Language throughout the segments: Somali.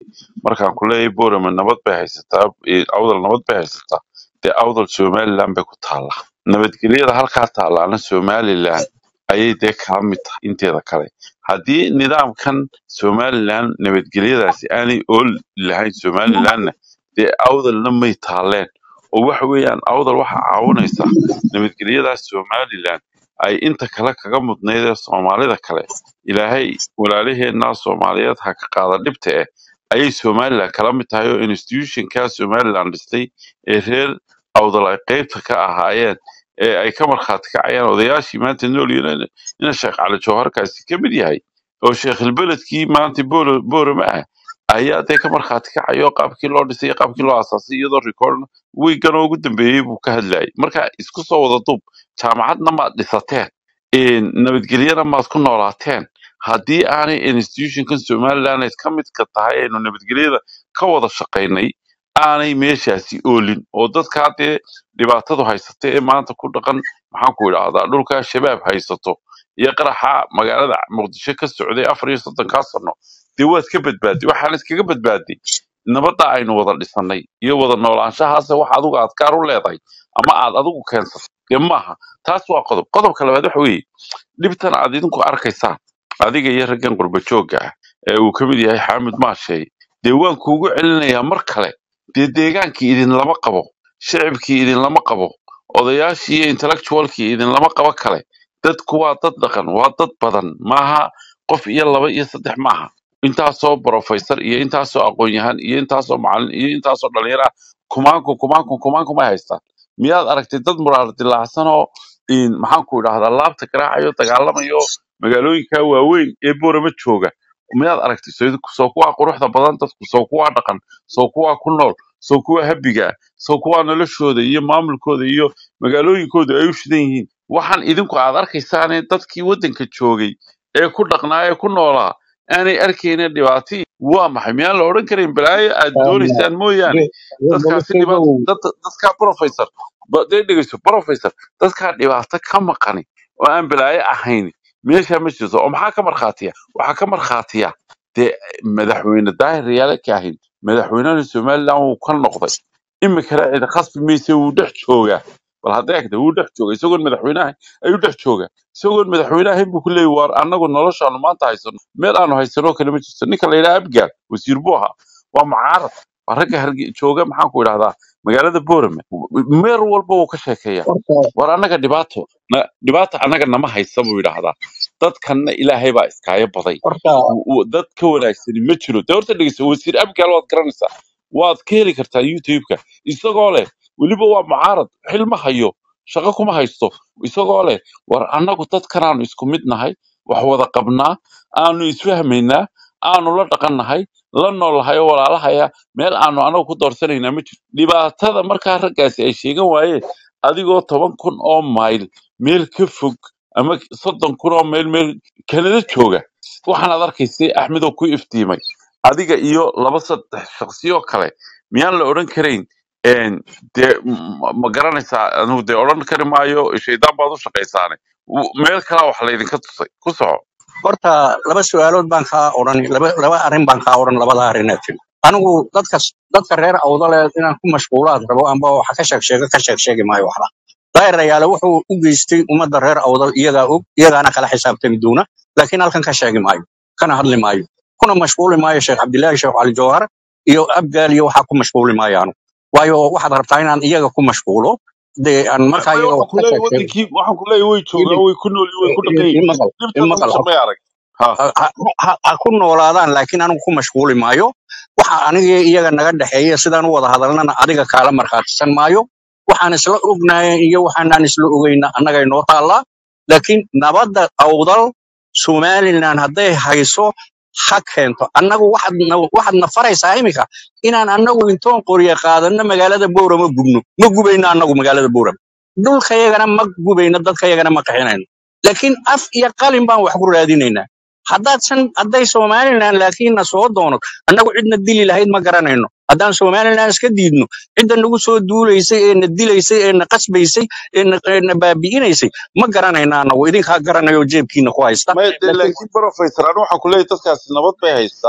markaan ku leeyahay borama nabad bay haysataa eh, awdal nabad bay haysataa dee awdal somaliland bay ku taallaa nabadgelyada halkaa taallaana somaliland ayay dee kala mid tahay inteeda kale haddii nidaamkan somaliland nabadgelyadaasi aanay ool lahayn somalilandna dee awdalna may taalleen oo waxa weeyaan awdal waxa caawinaysa nabadgelyadaas somaliland ay inta kale kaga mudnayd ee soomaalida kale ilaahay walaalaheenna soomaaliyeed ha ka qaada dhibta eh ayay somaliland kala mid tahay oo institutionka somaliland dhistay ee reer awdal ay qeybta ka ahaayeen ee ay ka markhaati kacayaan odayaashii maanta nool yihiin ina sheekh cali jawharkaasi ka mid yahay oo sheekhilbeledkii maanta Bolo- boorama ah ayaa dee ka markhaati kacayo qaabkii loo dhisay iyo qaabkii loo asaasay iyadoo record wiigan oo ugu dambeeyey buu ka hadlayay marka isku soo wada duub jaamacadna maad dhisateen een, nabadgelyana maad ku noolaateen haddii aanay institutionkan somaliland ay ka midka tahay aynu nabadgelyada ka wada shaqaynay aanay meeshaasi oolin oo dadkaa dee dhibaatadu haysata ee maanta ku dhaqan maxaan ku idhaahdaa dhulkaa shabaab haysato iyo qaraxa magaalada muqdisho ka socday afar iyo soddonkaa sano dee waad ka badbaaday waxaan iskaga badbaaday nabadda aynu wada dhisanay iyo wada noolaanshahaase wax adigu aad gaar u leedahay ama aad adigu keensatay dee maaha taas waa qodob qodobka labaad waxa weeye dhibtan aad idinku arkaysaan adiga iyo raggan qurba joogga ah ee uu ka mid yahay xaamid maasheey dee waan kuugu celinayaa mar kale dee deegaankii idinlama qabo shicibkii idinlama qabo odayaashii iyo intellectualkii idinlama qabo kale dadku waa dad dhaqan waa dad badan maaha qof iyo laba iyo saddex maaha intaasoo professor iyo intaasoo aqoon-yahan iyo intaasoo macallin iyo intaasoo dhalinyaro ah kumaanku kumaanku kumaanku may haystaan miyaad aragtay dad muraar dilaacsan oo in maxaan ku idhahdaa laabta garaacayo dagaalamayo magaalooyinka waaweyn ee boorama jooga miyaad aragtay soo soo kuwaa quruxda badan dadku soo kuwaa dhaqan soo kuwaa ku nool soo kuwaa habiga soo kuwaa noloshooda iyo maamulkooda iyo magaalooyinkooda ay u shidan yihiin waxaan idinku aad arkaysaane dadkii waddanka joogay ee ku dhaqnaa ee ku noolaa aanay arkaynin dhibaato waa maxay miyaan la odhan karin balaayo aad doonaysaan mooyaane dadkaasi dhibaato bolosheegow dad dadkaa professor ba dee dhegeyso professor dadkaa dhibaato ka maqani oo aan balaayo ahayn meesha ma jirto oo maxaa ka markhaatiya waxaa ka markhaatiya dee madaxweyne daahir riyaale ka ahayn madaxweynaha somaliland wuu ka noqday imikana cid khasbi mayse wuu dhex joogaa bal hadda eegta wuu dhex jooga isagoon madaxweynaha ayuu dhex jooga isagoon madaxweyne ahayn buu ku leeyahy waar annagu noloshaanu maanta haysano meel aanu haysanoo kale ma jirto ninka la yidhaha abgaal wasiir buu ahaa waa mucaarad waa ragga harge jooga maxaan ku idhahdaa magaalada boorame meer walba wuu ka sheekeeya horta war annaga dhibaato na- dhibaata annaga nama haysa buu yidhaahdaa dadkanna ilaahay baa iskaayo baday horta w- w- dad ka wanaagsani ma jiro dee horta dhegeysa wasiir abgaal waad garanaysaa waad ka heli kartaa youtube-ka isagoo leh weliba waa mucaarad xil ma hayo shaqo kuma haysto isagoo leh war annagu dadkanaanu isku mid nahay wax wada qabnaa aanu isfahmaynaa aanu la dhaqannahay la noolnahay oo walaalahaya meel aanu anagu ku doorsanaynaa ma jiro dhibaatada markaa raggaasi ay sheegan waayeen adigoo toban kun oo mayl meel ka fog ama soddon kun oo mayl meel kanada jooga waxaanaad arkaysay axmedoo ku iftiimay adiga iyo laba saddex shaqsiyoo kale miyaan la odhan karayn een, dee m- ma garanaysaa anigu dee odhan kari maayo shaydaan baad u shaqaysaane W- meel kalaa wax laydinka tusay ku soco horta laba su'aalood baan kaa odhan laba laba arrin baan kaa odhan labada arrin ee tiri anigu dadka dadka reer awdale inaan ku mashquulaad rabo amba waxa ka sheeg sheega ka sheeg sheegi maayo waxba daayirayaale wuxuu u geystay ummadda reer awdal iyagaa og iyagaana kala xisaabtami doona laakiin halkan ka sheegi maayo kana hadli maayo kuna mashquuli maayo sheekh cabdilaahi sheekh cali jawhar iyo abgaal iyo waxaa ku mashquuli maayo anigu waayo waxaad rabtaa inaan iyaga ku mashquulo dee aan markaa may iyaga waxaan wax ku ka leeyahay sheeg sheego wadankii waxaan ku leeyahay way joogaan idin way ku nool yihiin way ku dhaqan yihiin imaqal dhibtaada imaqal mise may arag ha ha ha- ha- ha ku noolaadaan laakiin anigu ku mashquuli maayo waxa aniga iyaga naga dhexeeya sidaan u wada hadalnana adiga kaala markhaatisan maayo waxaan isla ognahay iyo waxaanaan isla ogeyna annaga inoo taallaa laakiin nabadda awdal somaliland hadday hayso ha keento annagu waxaad na- waxaad na faraysaa iminka inaan annagu intoon qorye qaadanno magaalada bowrama gubno ma gubayno annagu magaalada bowrama dhulkayagana ma gubayno dadkayagana ma qaxinayno laakiin af iyo qalin baan wax ku raadinaynaa haddaad san hadday somaliland laakiin na soo doono annagu cidna dili lahayd ma garanayno haddaan somaliland iska diidno cidda nagu soo duulaysay ee na dilaysay ee na qasbaysay ee na ee na baabi'inaysay ma garanayno annagu idinkaa garanayo jeebkiina ku haysta may de laakiin laakiin professor anu waxaan ku leeyahay dadkaasi nabad bay haystaan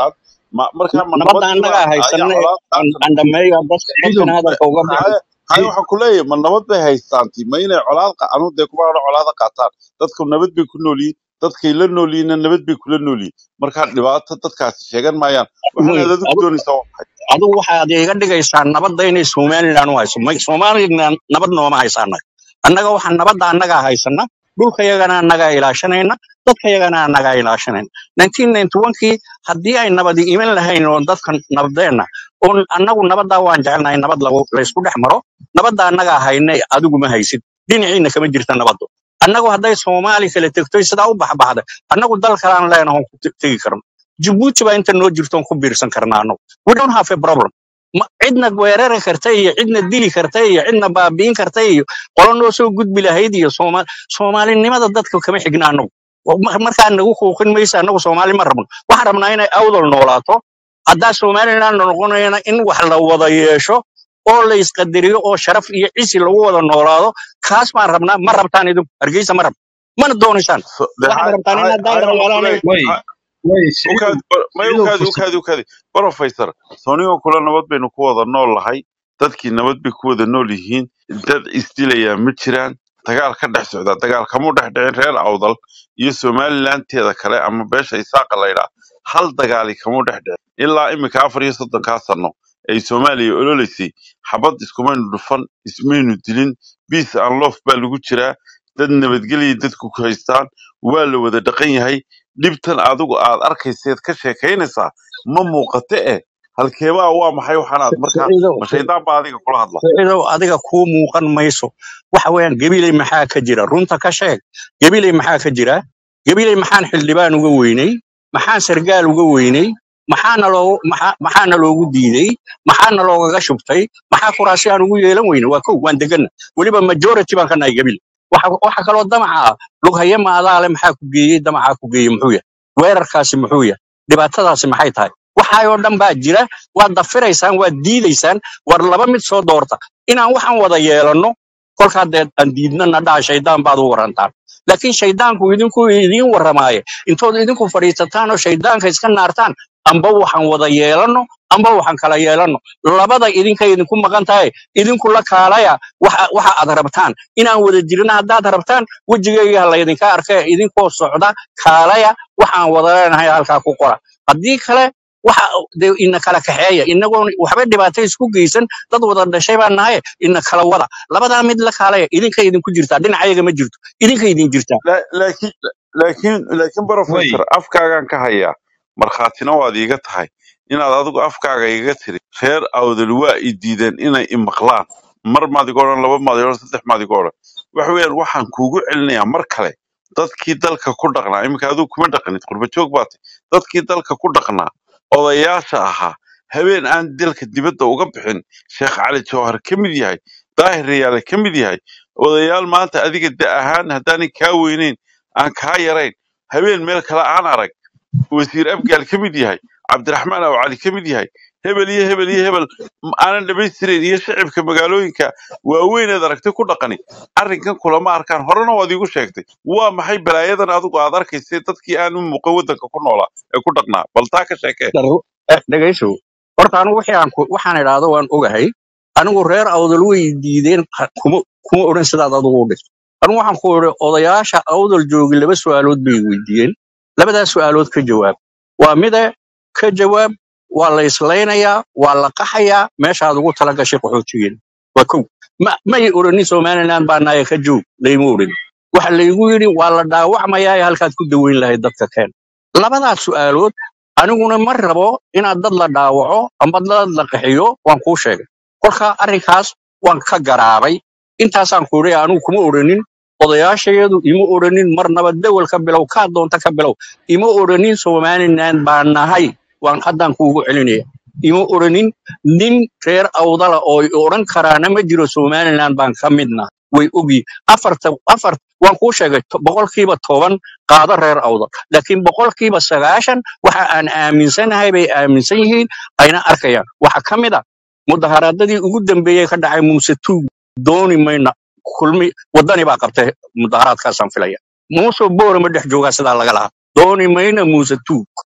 ma markaa ma nabadda nabadii annagaa baa ayaa haysana colaad aan qaatan aan dhammeeyo dadka siciidow dadkana hadalka uga bixi haye haye waxaan ku leeyahay ma nabad bay haystaanti ma inay colaad qa- anu dee kuma odhan colaada qaataan dadku nabad bay ku nool yihiin dadkay la nool yihiinna nabad bay kula nool yihiin markaa dhibaato dadkaasi sheegan maayaan waxaana Wey, aad adigu adu- doonaysaa waa maxay adigu waxaad iga dhigaysaa nabadda inay somalilan u hayso may somalilan nabad nooma haysaana annaga waxaa nabadda annagaa haysana dhulkayagana annagaa ilaashanayna dadkayagana annagaa ilaashanayna 1991kii haddii ay nabadi iman lahayn oo dadka nabadeenna oo annagu nabaddaa waan jecelnahay nabad lagu- laysku dhex maro nabadda annagaa haynay adigu ma haysid dhinaciina kama jirta nabaddu annagu hadday soomaali kala tegtoy sidaa u baxbaxday annagu dal kalaan leenahoon ku te- tegi karno jabuuti baa inta noo jirtoon ku biirsan karnaa annagu we don't have a problem ma cidna weerari karta iyo cidna dili karta iyo cidna baabi'in karta iyo qolo noo soo gudbi lahayd iyo Sooma- soomaalinimada dadka kama xigna annagu Ma- markaa nagu kuuqin maysa annagu soomaali ma rabno waxaan rabnaa inay awdal noolaato haddaa somaliland noqonayana in wax la wada yeesho oo la isqadariyo oo sharaf iyo cisi lagu wada noolaado kaas baan rabnaa ma rabtaan idinku hargeysa ma rab mana doonaysaan So- de waxaad haye rabtaan haye inaad haye waxaan ku daayarayaalaanay leeyahay way ha- way siciidow ukaadi bar- may siciidow ukaadi fursad ukaadi ukaadi professor soonigoo kule nabad baynu ku wada nool lahay dadkii nabad bay ku wada nool yihiin dad isdilayaa ma jiraan dagaal ka dhex socda dagaal kamuu dhex dhicin reer awdal iyo somalilanteeda kale ama beesha isaaqa laydhaa hal dagaali kamuu dhex dhicin ilaa imika afar iyo soddonkaa sano ay soomaaliya ololeysay xabad iskumaynu dhufan ismaynu dilin peace and love baa lagu jiraa dad nabadgelya dadku ku haystaan waa la wada dhaqan yahay dhibtan adigu aad arkayseed ka sheekaynaysaa ma muuqate eh halkeebaa waa maxay waxaanaad markaa siciidow ma shaydaan baa adiga kula hadla siciidow adiga kuu muuqan mayso waxa weeyaan gabiley maxaa ka jira runta ka sheeg gabiley maxaa ka jira gabiley maxaan xildhibaan uga weynay maxaan sargaal uga weynay maxaana loogu maxaa maxaana loogu diiday maxaana loogaga shubtay maxaa kuraasi aan ugu yeelan weyne waa kow waan deganna weliba majority baan ka nahay gabiley waxa waxa kaloo damaca ah lughaye maadaale maxaa ku geeyey damacaa ku geeyey muxuu yahay weerarkaasi muxuu yahay dhibaatadaasi maxay tahay waxaayoo dhan baa jira waad dafiraysaan waad diidaysaan war laba mid soo doorta inaan waxaan wada yeelanno kolkaa dee aan diidnana dhaha shaydaan baad u warantaan laakiin shaydaanku idinku idiin warramaaye intood idinku fadhiisataan oo shaydaanka iska naartaan amba waxaan wada yeelanno amba waxaan kala yeelanno labada idinka idinku maqan tahay idinku la kaalaya waxa waxa aad rabtaan inaan wada jirna haddaad rabtaan wejigayga ha laydinka arkee idinkoo socda kaalaya waxaan wada leenahay halkaa ku qora haddii kale waxa dee ina kala kaxeeya inagoon waxba dhibaato isku geysan dad wada dhashay baan nahay ina kala wada labadaa mid la kaalaya idinka idinku jirtaa dhinacayaga ma jirto idinka idin jirtaa La- laakiin laakiin laakiin way professor afkaagaan ka hayaa markhaatina waad iiga tahay inaad adigu afkaaga iiga tiri reer awdal waa i diideen inay i maqlaan mar maad iga odhan laba maad iga odhan saddex maad iga odhan waxa weeyaan waxaan kuugu celinayaa mar kale dadkii dalka ku dhaqnaa iminka adigu kuma dhaqanid qurbajoog baate dadkii dalka ku dhaqnaa odayaasha ahaa habeen aan dalka dibadda uga bixin sheekh cali jawhar ka mid yahay daahir rayaale ka mid yahay odayaal maanta adiga da ahaan haddaanay kaa weyneyn aan kaa yarayn habeen meel kale aan arag wasiir abgaal ka mid yahay cabdiraxmaan aw cali ka mid yahay hebel iyo hebel iyo hebel m- aanan dhammaystirayn iyo shacibka magaalooyinka waaweyneed aragtay ku dhaqani arrinkan kulama arkaan horena waad iigu sheegtay waa maxay balaayadan adigu aad arkaysay dadkii aan u muuqan waddanka ku noolaa ee ku dhaqnaa bal taa ka sheekee Daru- eh, dhegayso horta anigu wixii aan ku- waxaan idhaahdo waan ogahay anigu reer awdal way diideen ha- kuma kuma odhan sidaad adigu u dhigto anigu waxaan ku idhi odayaasha awdal joogi laba su'aalood bay weydiiyeen labadaas su'aalood ka jawaab waa mide ka jawaab waa la islaynayaa waa la qaxayaa meeshaad ugu tala gashay qaxootigeena waa kow ma may odhanin somaliland baa naaya ka joog layma odhan waxa laygu yidhi waa la dhaawacmayaa ee halkaad ku daweyn lahayd dadka keen labadaas su'aalood aniguna ma rabo inaad dad la dhaawaco amba dad la qaxiyo waan kuu sheegay kolka arrinkaas waan ka garaabay intaasaan ku idhi anigu kuma odhanin odayaashayadu ima odhanin marnaba dewel ka bilow kaa doonta ka bilow ima odhanin somaliland baan nahay waan haddaan kuugu celinaya ima odhanin nin reer awdala oo i odhan karaana ma jiro somaliland baan ka midna way ogyihin afarta afar waan kuu sheegay to- boqolkiiba toban qaado reer awdal laakiin boqolkiiba sagaashan waxa aan aaminsanahay bay aaminsan yihiin ayna arkayaan waxa ka mid a mudaharaadadii ugu dambeeyey ka dhacay muuse tuug dooni mayna kulmi wadani baa qabtay mudaharaadkaasaan filaya muuse boore ma dhex joogaa sidaa laga lahaa dooni mayna muuse tuug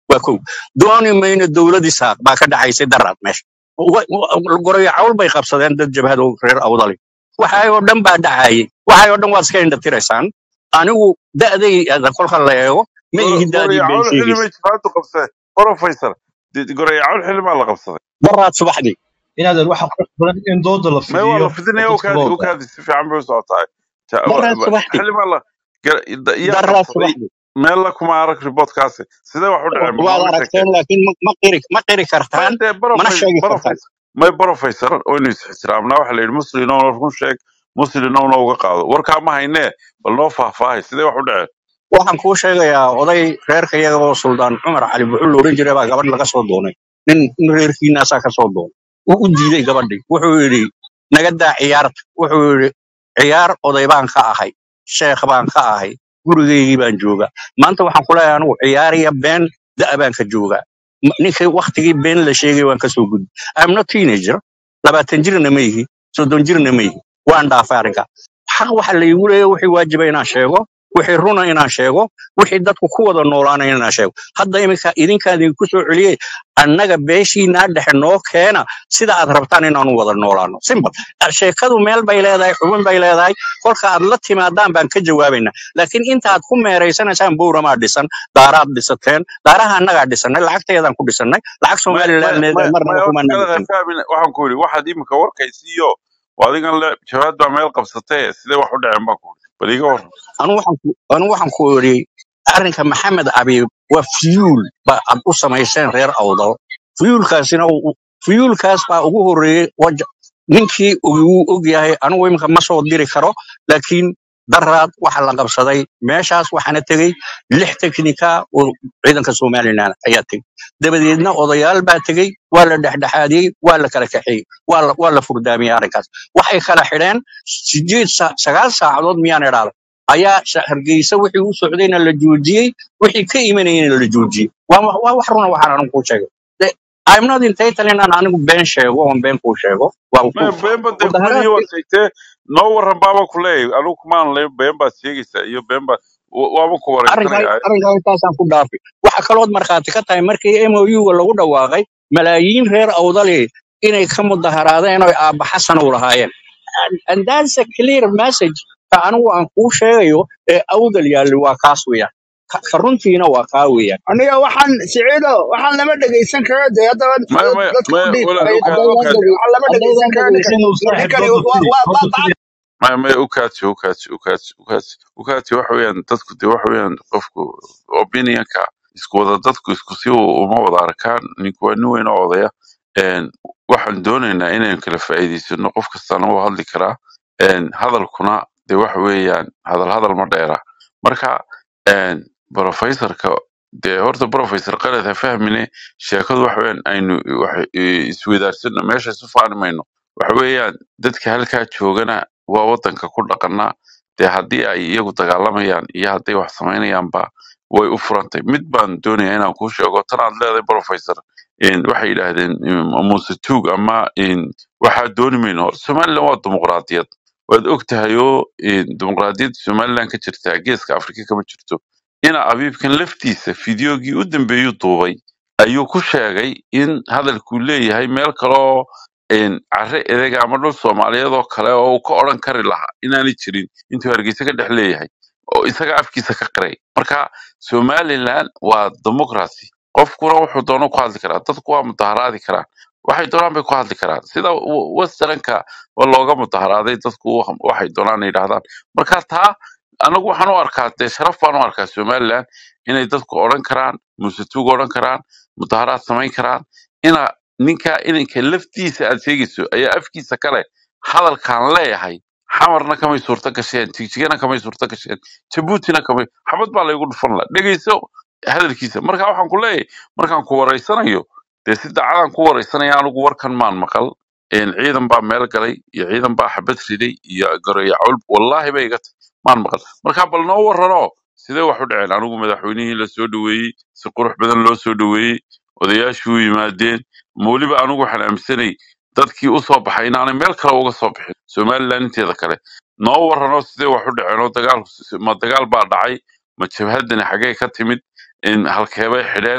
waa kow dooni mayno dowladii saaq baa ka dhacaysay daraad meesha Wa- wa- gorayo cawl bay qabsadeen dad jabhada oo reer awdali waxay oo dhan baa dhacayay waxay oo dhan waad iska indhatiraysaan anigu da'day kolka la eego ma ihi da'dii been gorayacawl xili sheegaysa may jifaadu qabsadeen professor gorayacawl xili maa la qabsaday daraad subaxdii inaadan waxa qurux badan in dooda la may waa fidiyo la fidinaya oo u dadka kaadi loo u kaadi si fiican bay u socotaa Ja- wa- daraad wa- subaxdii xili maa la gar- da- yaa daraad qabsaday subaxdii meel la kuma arag reportkaasi sidee wax u dhaceen ma waad nooga sheekeen aragteen laakiin ma ma qiri ma qiri may kartaan dee mana professor sheegi kartaan professor may professor waynu is-ixtiraamnaa waxa la yidhi muslinowna run sheeg muslinowna uga qaado warkaa ma haynee bal noo faahfaahay sidee wax u dhaceen waxaan kuu sheegayaa oday reerka iyaga oo suldaan cumar cali buxul la odhan jiray baa gabadh laga soo doonay nin nin reerkiinaasaa ka soo doonay wuu u diiday gabadhii wuxuu yidhi naga daa ciyaarta wuxuu yidhi ciyaar oday baan ka ahay sheekh baan ka ahay gurigaygii baan joogaa maanta waxaan ku leeyahay anigu ciyaariya been da'a baan ka joogaa M- ninkii waktigii been la sheegay waan ka soo gudbi I'm not teenager labaatan jirna ma yihi soddon jirna ma yihi waan dhaafay arrinka xaq waxa la iigu leeyahay wixii waajiba inaan sheego wixii runa inaan sheego wixii dadku ku wada noolaanaya inaan sheego hadda iminka idinkaan idinku soo celiyey annaga beeshiinaa dhexe noo keena sida aad rabtaan inaanu wada noolaano simple sheekadu meel bay leedahay xubin bay leedahay kolka aad la timaadaan baan ka jawaabaynaa laakiin intaad ku meeraysanaysaan bowramaa dhisan daaraad dhisateen daaraha annagaa dhisanay lacagteedaan ku dhisannay lacag may may somaliland may may marnaba horta kumaanaan kala dhisan fahmin waxaan ku yidhi waxaad iminka warkaysiiyo waa adigan le jawaad baa meel qabsatee sidee wax u dhaceen baan ku yidhi bal iga warran anu waxaan ku anu waxaan ku idhi arrinka maxamed abiib waa fiyuul ba aad u samayseen reer awdal fiyuulkaasina uu- fiyuulkaas baa ugu horreeyey waja ninkii uu og yahay anigu iminka ma soo diri karo laakiin daraad waxa la qabsaday meeshaas waxaana tegey lix teknika oo ciidanka somalilan ayaa tegey dabadeedna odayaal baa tegey waa la dhexdhexaadiyey waa la kala kaxeeyey waa la waa la furdaamiyey arrinkaas waxay kala xidheen sideed sa- sagaal saacadood miyaan idhaahda ayaa sa- hargeysa wixii u socdayna la joojiyey wixii ka imanayena la joojiyey waa wa- waa wax runa waxaan anigu kuu sheegay De- I'm not entitled inaan anigu been sheego oon been kuu sheego waa may ku been ba dee kumanihi mudaharaadkii waad sheegtee noo warran baaba ku leeyahay anigu kumaan le been baad sheegaysaa iyo been baad wa- waaba ku arrinkaa wareysanaya arrinkaa intaasaan ku dhaafay waxa kalood markhaati ka tahay markii MOU-ga lagu dhawaaqay malaayiin reer awdali inay ka mudaharaadeen oo aabba xasan u lahaayeen and and that's a clear message ka anigu aan kuu sheegayo ee awdal yaalli waa kaas weeyaan ka ka runtiina waa kaa weeyaan aniga waxaan siciido waxaan lama dhegaysan karo dee haddaba may may dadka may u dhiib walaal ay ukaad tahay ukaad waxaan lama dhegaysan haddaydan karo ninkan dhegaysan uu ninkan saaxiib kale dooda waa fidi waa horta waa fidi may may ukaadsi ukaadsi ukaadsi ukaadsi ukaadsi waxa weeyaan dadku dee waxa weeyaan qofku opinionka isku wada dadku isku si uma wada arkaan ninku waa nin weyn oo odaya Een, waxaan doonaynaa inaynu kala faa'iidaysano qof kastana wuu hadli karaa Een, hadalkuna dee waxa weeyaan hadal hadal ma dheera marka een, professorka dee horta professor qalad ha fahmine sheekadu waxa weeyaan aynu wax isweydaarsanno meesha isu faani mayno waxa weeyaan dadka halkaa joogana waa wadanka ku dhaqanaa dee haddii ay iyagu dagaalamayaan iyo hadday wax samaynayaanba way u furantay mid baan doonayaa inaan kuu sheego tan aad leedahay professor een, waxay yidhaahdeen mm, muuse tuug ama een, waxaa dooni mayno somaliland waa dimuqraadiyad waad og tahay oo een, dimuqraadiyadda somaliland ka jirtaa geeska afrika kama jirto ina abiibkan laftiisa fideogii u dambeeyuu duubay ayuu ku sheegay in hadalkuu leeyahay meel kaleoo een, carre edega ama dhul soomaaliyeed oo kale oo uu ka odhan kari lahaa inaanay jirin intuu hargeysa ka dhex leeyahay oo isaga afkiisa ka qiray marka somaliland waa democracy qofkuna wuxuu doono ku hadli karaa dadku waa mudaharaadi karaan waxay doonaan bay ku hadli karaan sida w- westernka waa looga mudaharaaday dadku wa- waxay doonaan yidhaahdaan marka taa anagu waxaan u arkaa dee sharaf baan u arkaa somaliland inay dadku odhan karaan muusatuug odhan karaan mudaharaad samayn karaan ina ninka inanka laftiisa aad sheegayso ayaa afkiisa kale hadalkaan leeyahay xamarna kamay suurto gasheen jigjigana kamay suurto gasheen jabuutina kamay xabad baa laygu dhufan la dhegeyso hadalkiisa marka waxaan ku leeyahay markaan ku wareysanayo dee si daacadaan ku wareysanaya anigu warkan maan maqal een, ciidan baa meel galay iyo ciidan baa xabad riday iyo garoyo cawl wallaahi bay iga tahay maan maqal marka bal noo warrano sidee wax u dhaceen anigu madaxweynihii la soo dhoweeyey si qurux badan loo soo dhoweeyey odayaashii u yimaadeen ma weliba anigu waxaan aaminsanay dadkii u soo baxay inaanay meel kale uga soo bixin somaliland inteeda kale noo warrano sidee wax u dhaceen oo dagaal ma dagaal baa dhacay ma jabhadani xaggee ka timid in halkeebay xidheen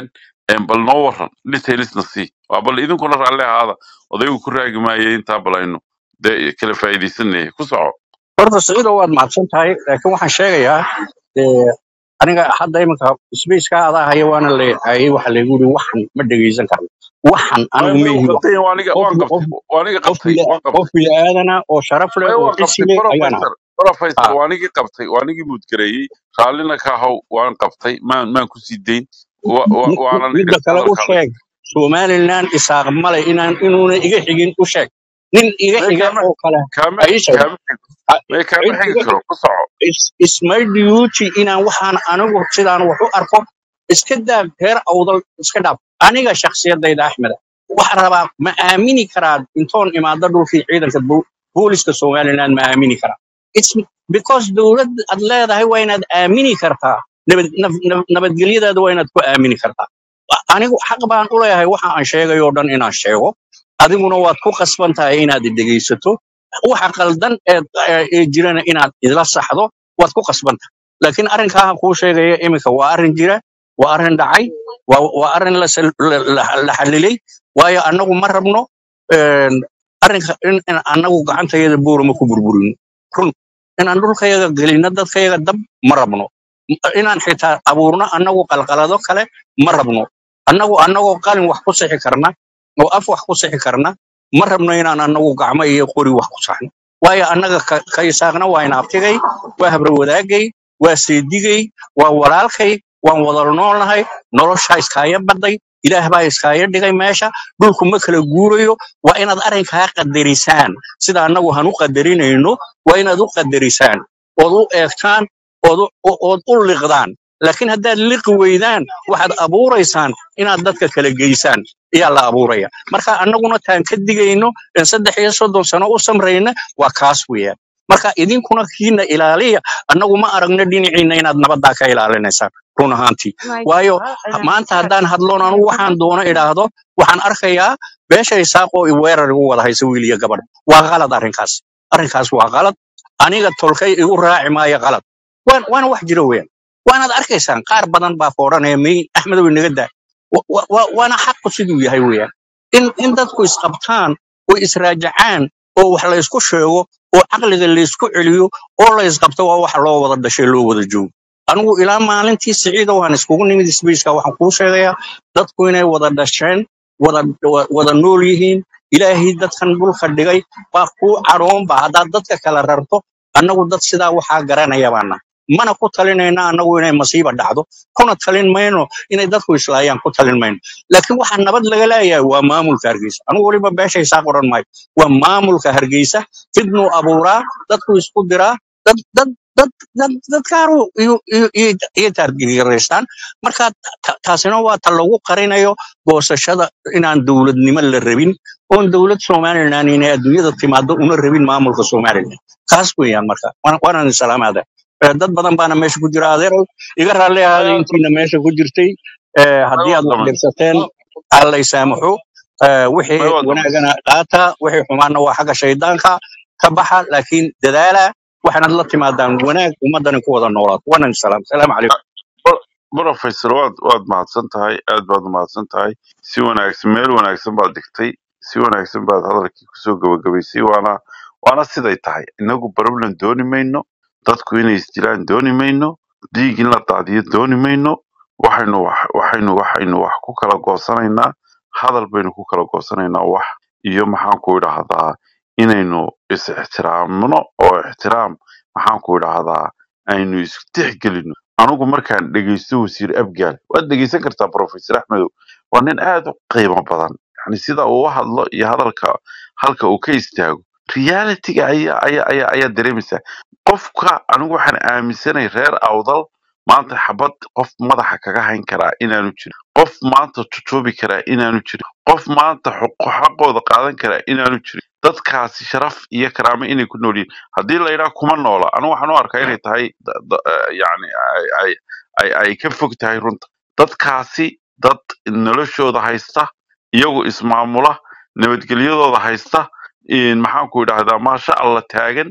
Een, bal noo waran detailsna sii waa bal idinkuna raalli ahaada odaygu ku raagi maayay intaa balayno dee kala faa'iidaysanaya ku soco horta siciido waad mahadsan tahay laakiin waxaan sheegayaa dee aniga hadda iminka sbaceka adaa haya waana leeyahay waxa laygu yiri waxan ma dhegaysan karno waxan maya anigu maya ma uu ihi wax qabtay waan iga qof waan qof qabtay waan iga qof qabtay bila- waan qabtay qof bini'aadana oo sharaf leh maya oo waan cisi qabtay leh ayaan ahay professor professor Ah, waan iga qabtay waan igi muudgareeyey raallina ka haw waan qabtay maan maan ku sii dayn wa- wa- mi- mi- waanan midda dhegeysta kale u hadalkaada sheeg somaliland isaaq male inaan inuuna iga xigin u sheeg nin iga maya xiga kaama oo kale kaama ha ii sheeg kaama xigo maya kaama cid xigi iga karo ku soco is- isma duty inaan waxaan anigu sidaan wax u arko iska daa reer awdal iska dhaaf aniga shakhsiyadayda axmeda waxaan rabaa ma aamini karaa intoon imaado dhulkii ciidanka bo- booliska somaliland ma aamini karaa It's because dowlad aad leedahay waa inaad aamini kartaa nabad nab- nab- nabadgelyadaada waa inaad ku aamini kartaa anigu xaq baan u leeyahay waxa aan sheegayo o dhan inaan sheego adiguna waad ku qasban tahay inaad dhegaysato waxa qaldan ee ee- ee jirana inaad idla saxdo waad ku qasban tahay laakiin arrinkaa kuu sheegaya iminka waa arrin jira waa arrin dhacay waa waa arrin la sal- la la- la xalilay waayo annagu ma rabno een, arrinka in in annagu gacantayada buurama ku burburino run inaan dhulkayaga gelino dadkayaga dab ma rabno inaan xitaa abuurno annagu qalqalado kale ma rabno annagu annagoo qalin wax ku sixi karna oo af wax ku sixi karna ma rabno inaan annagu gacmo iyo qori wax ku saxno waayo annaga ka ka isaaqna waa inaabtigay waa habra wadaagay waa seedigay waa walaalkay waan wada noolnahay noloshaa iskaaya baday ilaah baa iskaaya dhigay meesha dhulku ma kala guurayo waa inaad arrinkaa qadarisaan sida annagu han u qadarinayno waa inaad u qadarisaan ood u eegtaan ood u o- ood u liqdaan laakiin haddaad liqi weydaan waxaad abuuraysaan inaad dadka kala geysaan ayaa la abuuraya marka annaguna taan ka digayno in saddex iyo soddon sano u samrayna waa kaas weeyaan marka idinkuna kiina ilaaliya annagu ma aragno dhinaciina inaad nabaddaa ka ilaalinaysaan run ahaantii waayo ha- maanta haddaan hadloon anugu waxaan doono idhaahdo waxaan arkayaa beesha isaaqoo i weerar igu wada haysa wiil iyo gabadh waa qalad arrinkaas arrinkaas waa qalad aniga tolkay igu raaci maayo qalad waan- waana wax jira weeyaan waanaad arkaysaan qaar badan baa foodhanaya may axmedow inaga daa wa- wa- wa- waana xaqu siduu yahay weeyaan in in dadku isqabtaan oo israajacaan oo wax la isku sheego oo caqliga la isku celiyo oo la isqabto waa waxa loo wada dhashay loo wada joogo anigu ilaa maalintii siciida waan iskugu nimid sbaceka waxaan kuu sheegayaa dadku inay wada dhasheen wada wa- wada nool yihiin ilaahay dadkan dhulka dhigay baa kuu cadhoonba haddaad dadka kala rarto annagu dad sidaa waxaa garanaya baana mana ku talinayna annagu inay masiiba dhacdo kuna talin mayno inay dadku islaayaan ku talin mayno laakiin waxaa nabad laga leeyahay waa maamulka hargeysa anigu weliba beesha isaaq odhan maayo waa maamulka hargeysa fidnuu abuuraa dadku isku diraa dad dad dad dad dadkaaru iyo iyo iyo iyo taargiraystaan marka ta- taasina waa ta lagu qarinayo goosashada inaan dowladnimo la rabin oon dowlad somalilan inay adduunyada timaado una rabin maamulka somalilan kaas weeyaan marka Waan- waanaan salaamaada dad badan baana meesha ku jira adeer iga raalli ahaaday maya intiina meesha ku jirtay Eh, haddii maya aad waa wax dhaman dhibsateen alla isaamaxo Eh, wixii maya waa dhaman wanaagana qaata wixii xumaana waa xagga shaydaanka ka baxa laakiin dadaala waxaanad la timaadaan wanaag ummadani ku wada noolaato wanan salaam salaamu calaykum professor waad waad mahadsan tahay aad baad mahadsan tahay si wanaagsan meel wanaagsan baad dhigtay si wanaagsan baad hadalkii kusoo gabagabaysay waana waana siday tahay inagu problem dooni mayno dadku inay isdilaan dooni mayno dhiig in la daadiyo dooni mayno waxaynu wax waxaynu waxaynu wax ku kala goosanaynaa hadal baynu ku kala goosanaynaa wax iyo maxaan ku idhaahdaa inaynu is ixtiraamno oo ixtiraam maxaan ku idhaahdaa aynu istixgelino anigu markaan dhegeysto wasiir abgaal waad dhegeysan kartaa professor axmedow waa nin aad u qiimo badan yani sida uu u hadlo iyo hadalka halka uu ka istaago realityga ayaa ayaa ayaa ayaa dareemaysaa qofka anigu waxaan aaminsanay reer awdal maanta xabad qof madaxa kaga hayn karaa inaanu jirin qof maanta tutuubi karaa inaanu jirin qof maanta xuqu- xaqooda qaadan karaa inaanu jirin dadkaasi sharaf iyo karaamo inay ku nool yihiin haddii la yidhaha kuma noola anigu waxaan u arkaa inay tahay da- da- eh, yacni ay ay ay ay ka fog tahay runta dadkaasi dad noloshooda haysta iyagu ismaamula nabadgelyadooda haysta in maxaan ku idhaahdaa maasha allah taagan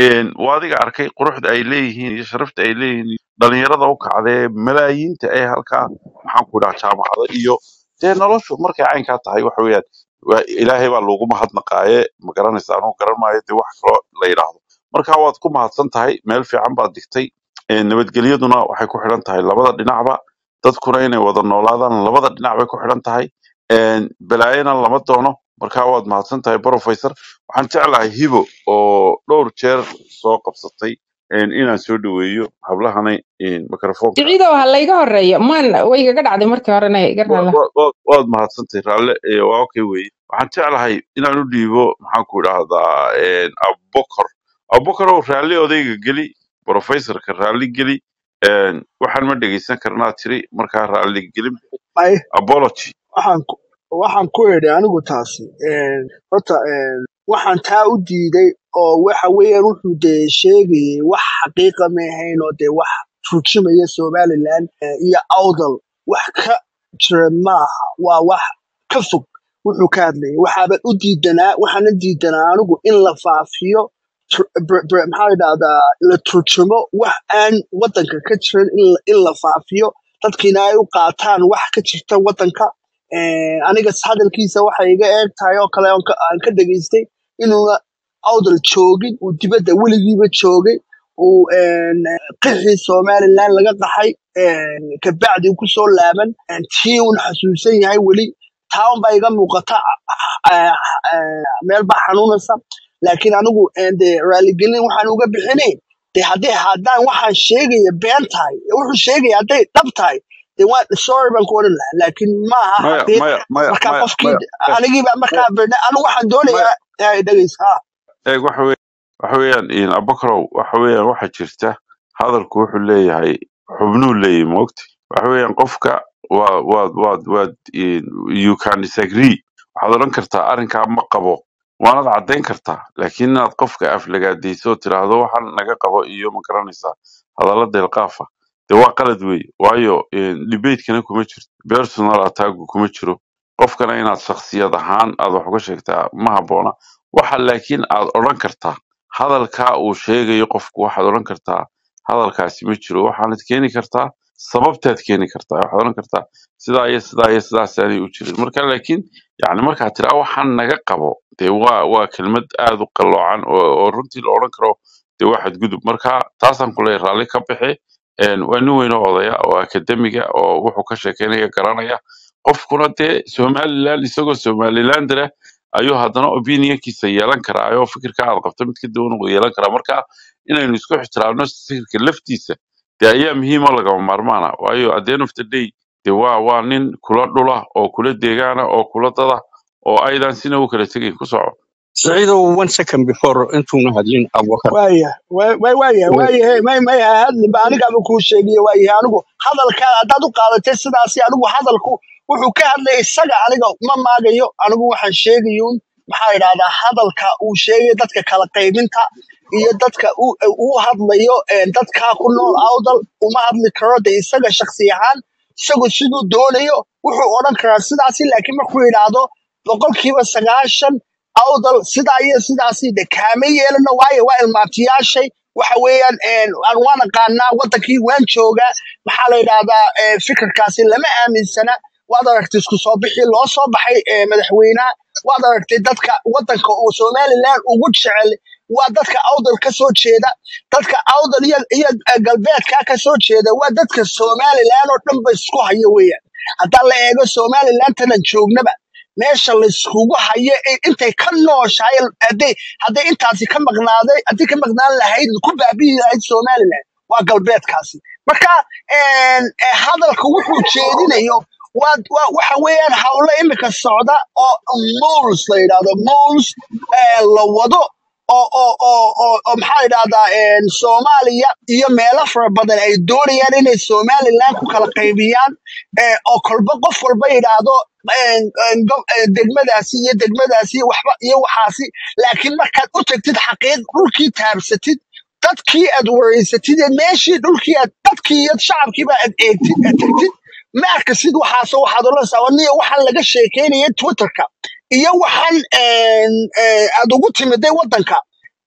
een, waa adiga arkay quruxda ay leeyihiin iyo sharafta ay leeyihiin dhalinyarada u kacdee malaayiinta ee halkaa maxaan ku dhaha jaamacada iyo dee noloshu markay caynkaa tahay waxa weeyaan waa ilaahay baa loogu mahadnaqaaye ma garanaysa anugu garan maayo dee wax kaloo la yidhaahdo marka waad ku mahadsan tahay meel fiican baad digtay Een, nabadgelyaduna waxay ku xidhan tahay labada dhinacba dadkuna inay wada noolaadaan labada dhinac bay ku xidhan tahay Een, balaayana lama doono marka waad mahadsan tahay professor waxaan jeclahay hibo oo dhowr jeer soo qabsatay een, inaan soo dhaweeyo hablahana een, mikrofoonka siciidow ha layga horeeyo maan way igaga dhacday markii horena iga wa- raala wa- wa- waad mahadsantahay raalle ee, waa okay weye waxaan jeclahay inaan u dhiibo maxaan ku idhaahdaa een, abubakar abubakarow raalli odayga geli professorka raalli geli een, waxaan ma dhegeysan karnaa tiri markaa raalli gelin ay apology waxaan ku waxaan ku idhi anigu taasi een, horta een, waxaan taa u diiday oo waxa weeyaan wuxuu dee sheegayay wax xaqiiqa ma ahayn oo dee wax turjumaya somaliland eh, iyo awdal wax ka jira maaha waa wax ka fog wuxuu ka hadlayay waxaaban u diidanaa waxaana diidanaa anigu in la faafiyo tr- br- br- maxaa la dhahdaa la turjumo wax aan wadanka ka jirin in la in la faafiyo dadkiina ay u qaataan wax ka jirta wadanka Eh, aniga hadalkiisa waxay iga eeg tahay oo kale oon ka- aan ka dhegaystay inuuna awdal joogin uu dibadda weligiiba joogay uu een, qixii somaliland laga qaxay een, kabacdi uu kusoo laaban een, tii uun xasuusan yahay weli taa unbaa iga muuqata eh, eh, meel baa xanuunaysa laakiin anigu een, dee raaligelin waxaan uga bixinayn de haddii haddaan waxaan sheegaya been tahay wuxuu sheegaya hadday dhab tahay de waa sorry baan ku odhan lahaa laakiin ma aha maya xaqiiq maya maya markaa maya qofkii maya anigiiba markaa birna anigu waxaan doonayaa maya dhegeysa ha eeg waxa weye waxa weeyaan in abubakarow waxa weeyaan waxa jirta hadalku wuxuu leeyahay xubnuu leeyahay moogti waxa weeyaan qofka waa waad waad waad in- you can disagree waxaad odhan kartaa arrinkaa ma qabo waanad caddayn kartaa laakiin inaad qofka aflagaadayso oo tiraahdo waxaan naga qabo iyo ma garanaysaa hadalla deelqaafa dee waa qalad weeye waayo debatekana kuma jirto personal attacku kuma jiro qofkana inaad shakhsiyad ahaan aad wax uga sheegtaa ma habboona waxa laakiin aad odhan kartaa hadalkaa uu sheegayo qofku waxaad odhan kartaa hadalkaasi ma jiro waxaanad keeni kartaa sababtaad keeni kartaa waxaad odhan kartaa sidaa iyo sidaa iyo sidaasaanay u jirin marka laakiin yani markaad tiraa waxaan naga qabo dee waa waa kelmad aad u qalloocan oo, oo runtii la odhan karo dee waa xadgudub marka taasaan ku leeyahay raalli ka bixi Een, waa nin weyn oo odaya oo akademiga oo wuxuu ka sheekeynaya garanaya qofkuna dee somaliland isagoo somalilander ah ayuu haddana opinionkiisa yeelan karaa oo fikirka aad qabto mid ka duwan uu yeelan karaa marka inaynu isku ixtiraamno fikirka laftiisa dee ayaa muhiim oo lagama maarmaana waayo at the end of the day dee waa waa nin kula dhula oo kula deegaana oo kula dada oo aydan sina u kala tegayn ku soco Saciidow, one second before intuuna hadlin Abubakar. waaya wa- wa- waaya Wait. waayahe may may ha hadlinba anigaaba kuu sheegiye waayahe anigu hadalka haddaad u qaadatay sidaasi anigu hadalku wuxuu ka hadlaya isaga aniga ma maagayo anigu waxaan sheegayuun maxaa idhahdaa hadalka uu sheegay dadka kala qaybinta iyo dadka uu uu hadlayo een, dadkaa ku nool awdal uma hadli karo de isaga shaksi ahaan isagu siduu doonayo wuxuu odhan karaa sidaasi laakiin markuu yidhaahdo boqolkiiba sagaashan awdal sidaa iyo sidaasi de kaama yeelano waayo waa ilmaabtiyaashay waxa weeyaan een, aan waan aqaanaa wadankii waan joogaa maxaa la yidhahdaa ee, fikirkaasi lama aaminsana waad aragtay isku soo bixii loo soo baxay ee, madaxweynaha waad aragtay dadka wadanka uu somaliland ugu jecel waa dadka awdal ka soo jeeda dadka awdal iyo, iyo eh, galbeedka ka soo jeeda waa dadka somaliland oo dhan ba isku hayo weeyaan haddaan la eego somaliland tanan joognaba meesha layskugu hayo ee intay ka nooshahay hadday hadday intaasi ka maqnaaday haddii ka maqnaan lahayd ku baabi'i lahayd somaliland waa galbeedkaasi marka een, eh, hadalka wuxuu jeedinayo waa waa waxa weeyaan hawlo imika socda oo mols la yidhahdo mols eh, la wado oo oo oo oo oo maxaa yidhahdaa een, soomaaliya iyo meelo fara badan ay doonayaan inay somaliland ku kala qaybiyaan eh, oo kolba qof walba yidhaahdo een, een, go- een, degmadaasi iyo degmadaasi waxba iyo waxaasi laakiin markaad u tagtid xaqiiq dhulkii taabsatid dadkii aad wareysatid ee meeshii dhulkii aad dadkii iyo shacabkiiba aad eegtid aad tagtid ma arkasid waxaas waxaad oranaysaa waniyo waxaan laga sheekeynaya twitterka iyo waxaan een, ee, aad ugu timiday wadanka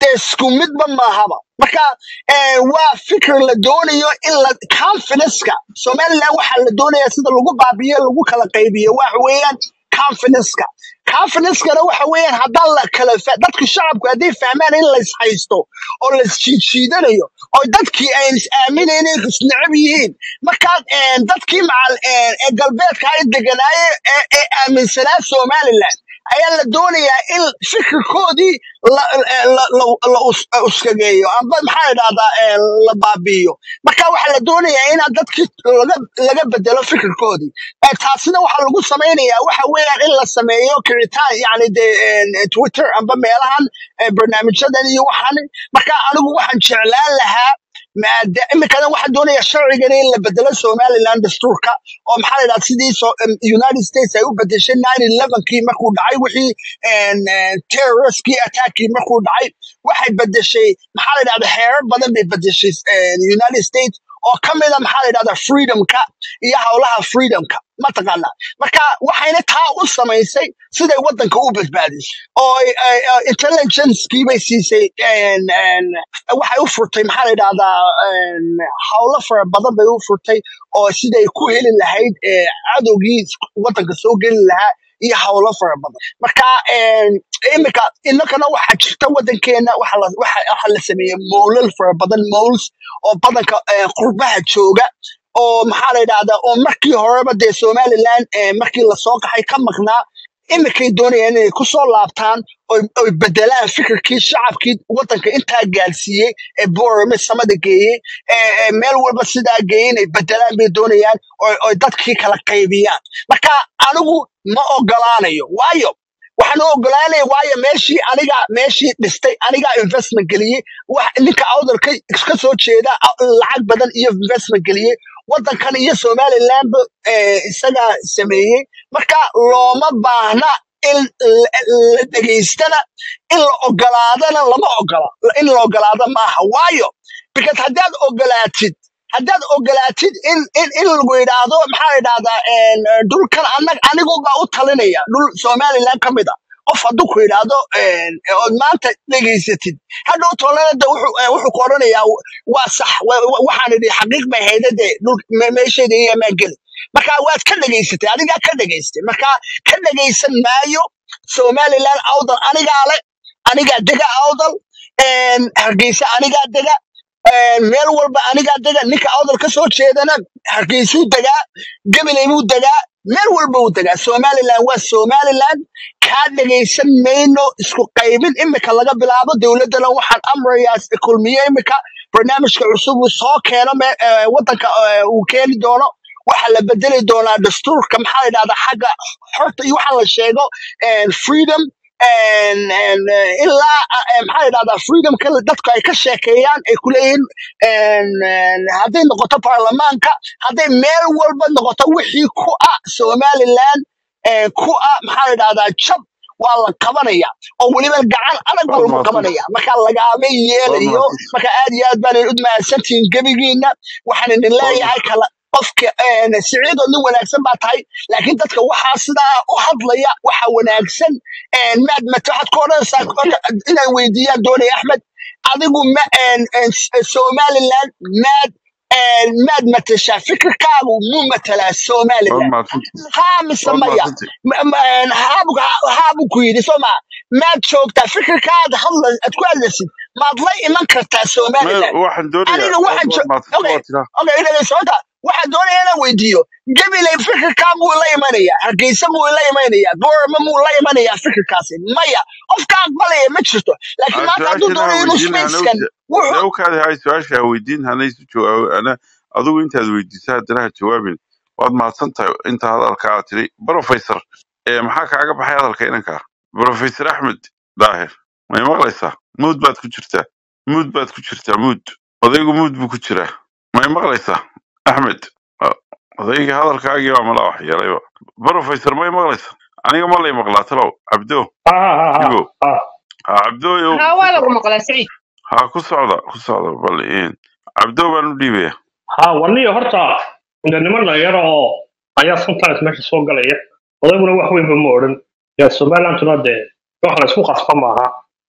dee isku midba maahaba marka eh, waa fikir la doonayo in la confidenceka somaliland waxaa la doonaya sida lagu baabiyo lagu kala qaybiyo waxa weeyaan confidenceka confidencekana waxa weeyaan haddaan la kala fa- dadku shacabku hadday fahmaan in la ishaysto oo la isjiidjiidanayo oo dadkii ay is aaminayn inay isneceb yihiin markaa eh, dadkii macal eh, ee galbeedka ay deganaaye ee ee aaminsanaa somaliland ayaa la doonayaa in fikirkoodii la, la, la, la, la us- uskageeyo amba maxaa idhahdaa eh, la baabi'iyo marka waxaa la doonayaa inaa dadkii laga, laga bedelo fikirkoodii Eh, taasina waxaa lagu samaynayaa waxa weeyaan in la sameeyo kicitaan yani de eh, twitter amba meelahan eh, barnaamijyadan iyo waxan marka anigu waxaan jeclaan lahaa maada imikadan waxaa doonaya sharcigan in la bedelo somaliland dastuurka oo maxaa la yidhahda sidii so, em, united states ay u bedeshay nine elevenkii markuu dhacay wixii en, en, terroristkii attackii markuu dhacay waxay bedeshay maxaa la yidhahda xeerar badan bay bedeshay en, united states oo ka mida maxaa la yidhahda freedomka iyo howlaha freedomka mataqaana marka waxayna taa u samaysay siday wadanka u badbaadisay oo ay- ay- ay intelligencekii bay siisay en, en, waxay u furtay maxaa la yidhahdaa en, howlo fara badan bay u furtay oo siday ku heli lahayd eh, cadowgii wadanka soo geli lahaa iyo howlo fara badan marka en, imika inakana waxaa jirta wadankeena waxa la waxa- waxa la sameeyey mowlal fara badan mols oo badanka eh, qurbaha jooga oo maxaa la yidhahdaa oo markii horeba dee somaliland eh, markii lasoo qaxay ka maqnaa imikay doonayaan inay kusoo laabtaan oy oy bedelaan fikirkii shacabkii wadanka intaa gaarsiiyey ee boorame samada geeyey ee ee meel walba sidaa geeyey inay bedelaan bay doonayaan oy oy dadkii kala qaybiyaan marka anigu ma ogolaanayo waayo waxaan u ogolaanaya waayo meeshii aniga meeshii dhistay anigaa investment geliyey wax ninka awdalka ka soo jeeda a- lacag badan iyo investment geliyey wadankan iyo somalilandba eh, isagaa sameeyey marka looma baahna in la la dhegaystana in la ogolaadana lama ogola in la ogolaado maaha waayo because haddaad ogolaatid haddaad ogolaatid in in in lagu yidhaahdo maxaa la yidhahdaa en, eh, dhulkan anag anigu baa u talinaya dhul somaliland ka mid a qof hadduu ku yidhaahdo en, eh, ood maanta dhegaysatid hadhow tolanada wuxuu eh, wuxuu ku odhanayaa waa sax wa- wa- waxaan idhi xaqiiq bay hayda dee dhul me- meeshayda iyo maa geli marka waad ka dhegaysatay adigaa ka dhegaystay marka ka dhegaysan maayo somaliland awdal anigaa le anigaa dega awdal en, hargeysa anigaa dega en, meel walba anigaa dega ninka awdal ka soo jeedana hargeysuu degaa gabilay buu degaa meel walba uu degaa somaliland waa somaliland kaa dhegaysan mayno isku qaybin imika laga bilaabo dowladdana waxaan amrayaa kulmiye imika barnaamijka cusub uu soo keeno me- eh, wadanka eh, uu keeni doono waxaa la bedeli doonaa dastuurka maxaa la yidhahdaa xagga xorta iyo waxaa la sheego en, freedom en, en, eh, ilaa ah, eh, maxaa la yidhahdaa freedomka dadku ay ka sheekeeyaan ay ku leeyihiin en, en, hadday noqoto baarlamaanka hadday meel walba noqoto wixii ku ah somaliland eh, ku ah maxaa la yidhahdaa jab waa la qabanaya oo weliba gacan adag baa waad lagu mahadsan qabanaya marka lagaama waad yeelayo mahadsan marka aad iyo aad baan u mahadsantihiin gebigiina waxaan idin waad leeyahay kala qofka een, siciidoo nin wanaagsan baa tahay laakiin dadka waxaa sidaa u hadlaya waxa wanaagsan een, maad mat waxaad ku odhanaysaa horta inaan weydiiyaan doonaya axmed adigu ma een, een, S- somaliland maad een, maad matashaa fikirkaagu mu matalaa waad somaliland mahadsantihin haa mise waad maya mahadsantihin Ma- ma- een, haabu haabu ku yidhi soo maa maad joogtaa fikirkaada hadla aad ku hadlaysid maad la iman kartaa me somaliland waxaan doonayaa aniga waad waxaan waad jo- mahadsan okay waad tiraa okay inagay socota waxaan doonaya inaan weydiiyo gabilay fikirkaa muu la imanaya hargeysa muu la imanaya boorama muu la imanaya fikirkaasi maya qofka aqbalaya ma jirto laakiin aan maanta hadduu su-aashana ha doonayo inuu weydiin hana spacekan wuxuu dawkaada hay su-aasha ha weydiin hana isu jawaabo ana adigu intaad weydiisa haddana ha jawaabin waad mahadsan tahay inta hadalka aad tiri professor ee maxaa kaaga baxay hadalka inanka professor axmed daahir may maqlaysaa muud baad ku jirtaa muud baad ku jirtaa muud odaygu muud buu ku jiraa may maqlaysaa axmed Ah, odayga hadalkaagii baa mala wax yeelayba professor may maqlaysaa aniga ma lay maqlaa talow cabdo ها ها ها ibo ها ha cabdooyow haa ku waa lagu socda maqlaa siciid ha ku socda ku socda bal een cabdo baan u dhiibaya ها وني هرتا عند نمر لا يرى ayaa sometimes meesha soo galaya odayguna wax weynba ma odhan yaa somalilanduna dee wax la isku qasba maaha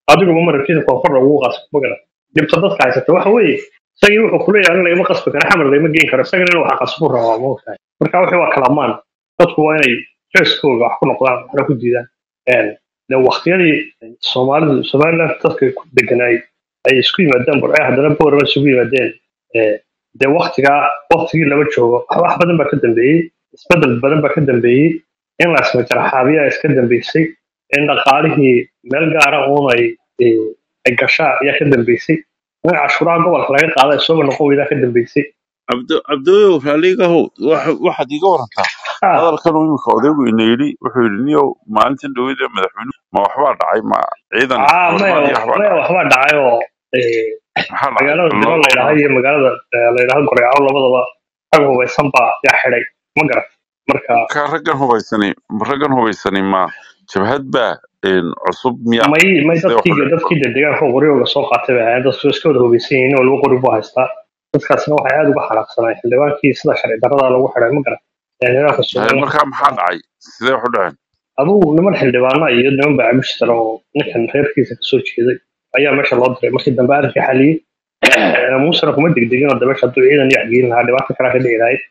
adiguba marabtida koonfurna ugu qasbo magara dhibta dadka haysata waxa weeye isagii wuxuu kuleeyahay in lagama qasbi karo xamar lagama geen karo isagana inuu wax qasbu rabaa ma ogtahay marka wixii waa kalamaan dadku waa inay feeskooga wax ku noqdaan waxna ku diidaan Een, de waqtiyadii soomaalidu somaliland dadka ku deganaay ay isku yimaadeen burce haddana boorama isugu yimaadeen ee, dee waktigaa waktigii lama joogo wax badan baa ka dambeeyey isbedel badan baa ka dambeeyey in la ismajaraxaabiyaa iska dambeysay in dhaqaalihii meel gaara uun ay ee, ay gashaa ayaa ka dambeysay in cashuuraha gobolka laga qaada isooba noqon weydaa ka dambeysay cabdo cabdooyow raaligahow waxa- waxaad iiga warantaa Ah, hadalkan uu imika odaygu ina yidhi wuxuu yidhi niyow maalintan dhowada madaxweynuhu ma waxbaa dhacay ma ciidan ah, maya soomaaliya waxbaa maya dhacay waxbaa dhacay oo ee, maxaa dhacay magaalada loo dilo la yidhaaha iyo magaalada ee, la yidhaaha goreecaw labadaba rag hubaysan baa yaa xidhay ma garat marka ka raggan hubaysani raggan hubaysani ma jabhad baa een, cusub miya may may sidee wax u dadkii dhacay dadkii de deegaanka qoryooga soo qaatay bay ahaayeen dadku iska wada hubaysan yihiin nin walba qori buu haystaa dadkaasna waxay aad uga xanaaqsanayeen xildhibaankii sida sharci darrada lagu xidhay ma garan ee nidaamka Haye, somaliland markaa maxaa dhacay sidee wax u dhaceen adugu niman xildhibaana iyo niman baacamushtar oo ninkan reerkiisa kasoo jeeday ayaa meesha loo diray markii dambe arrinkii xaliyey muusena kuma degdegin oo de meesha hadduu ciidan iyo waxgeelin lahaa dhibaato kalaa ka dhici lahayd